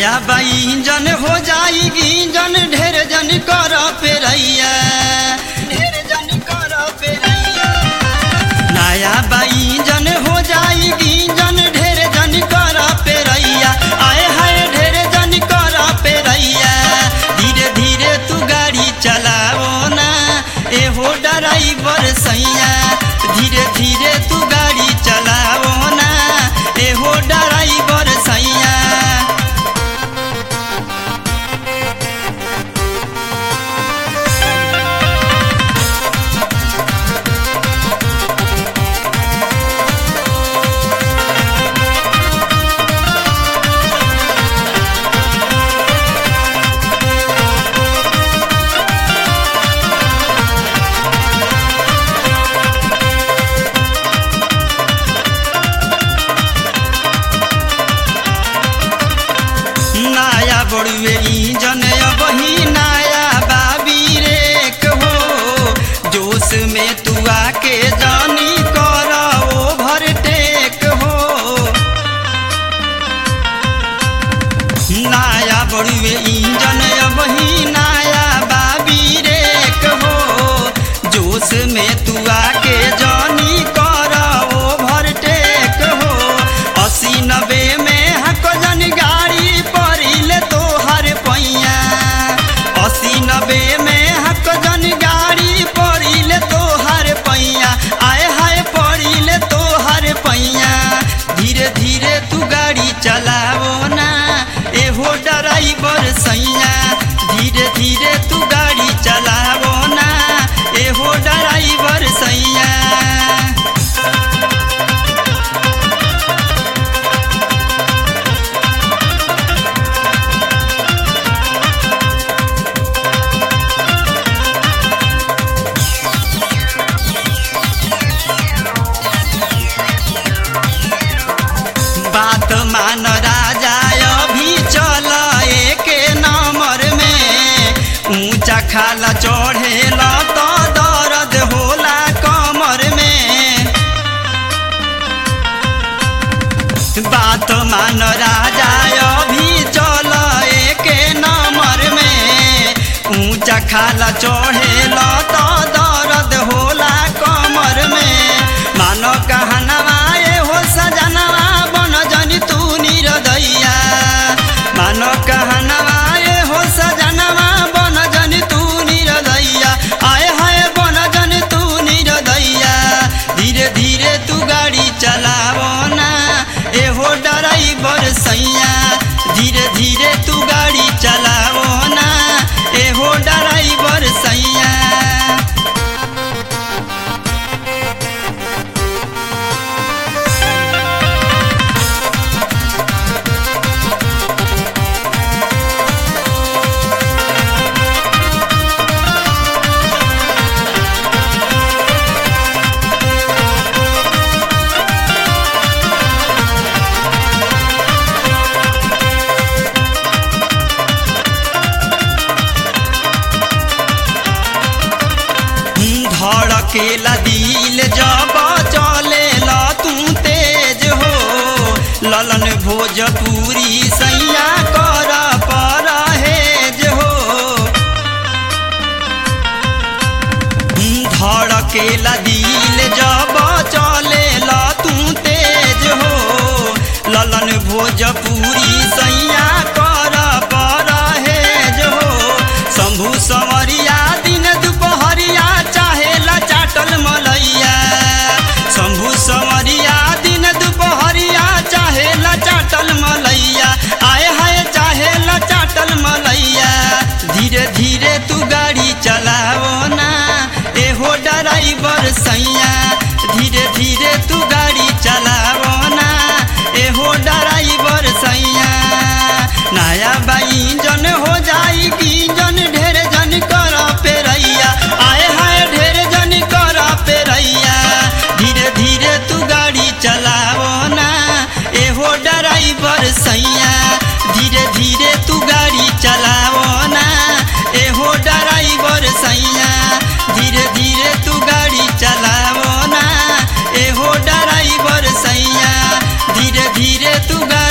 नया बाई जन हो जाएगी जन ढेर जन कर पेरैया ढेर जन कर पेरैया नया बाई जन हो जाएगी जन ढेर जन कर पेरैया आए हाय ढेर जन कर पेरैया धीरे धीरे तू गाड़ी चलाओ ना एहो ड्राइवर सैया धीरे धीरे तू गाड़ी चलाओ ना एहो ड्राइवर सैया नया बड़ुए इंजन बही नया बाबी रे हो जोश में तू आके जानी कर ओवरटेक हो नया बड़ुए इंजन बही नया बाबी रे हो जोश में तू आके जानी कर ओवरटेक हो अस्सी नब्बे में हक जन गाड़ी परिले तो हर पैया अस्सी नब्बे में हक जन गाड़ी परिले तो हर पैया आए हाय परिले तो हर पैया धीरे धीरे तू गाड़ी चलाओ ना एहो ड्राइवर सैया धीरे धीरे तू गाड़ी चलाओ ना एहो ड्राइवर सैया बात मान राजा अभी चल एक नंबर में ऊंचा खाला चढ़ेला तो दर्द होला कमर में बात मान राजा अभी चल एक नंबर में ऊंचा खाला चढ़ेला तो दर्द होला कमर में मानो कहनवा ए हो सजनवा बन जनी तू निरदैया मानो कहनवा ए हो सजनवा बन जनी तू निरदैया आए हाय बन जनी तू निरदैया धीरे धीरे तू गाड़ी चलावो ना एहो ड्राइवर सैया धीरे धीरे तू गाड़ी चलावो ना एहो ड्राइवर सैया धड़केला दिल जब चले ला तू तेज हो ललन भोजपुरी सैया कर परहेज हो धड़केला दिल जब चले ला तू तेज हो ललन भोजपुरी सैया कर परहेज हो शंभु संवरिया दिन दुपहरिया चाहेला चाटल मलैया शंभु संवरिया दिन दुपहरिया चाहेला चाटल मलैया आए हाय चाहेला चाटल मलैया धीरे धीरे तू गाड़ी चलाओ ना एहो ड्राइवर सैया धीरे धीरे तू गाड़ी चलाओ ना एहो ड्राइवर सैया नया बाई जन हो जाएगी जन ढेर जन कर पेरैया आए हाय ढेर जन कर पेरैया धीरे धीरे तू गाड़ी चलाओ ना एहो ड्राइवर सैया धीरे धीरे तू गाड़ी चलाओ ना एहो ड्राइवर सैया धीरे धीरे तू गाड़ी चलाओ ना एहो ड्राइवर सैया धीरे धीरे तू गाड़ी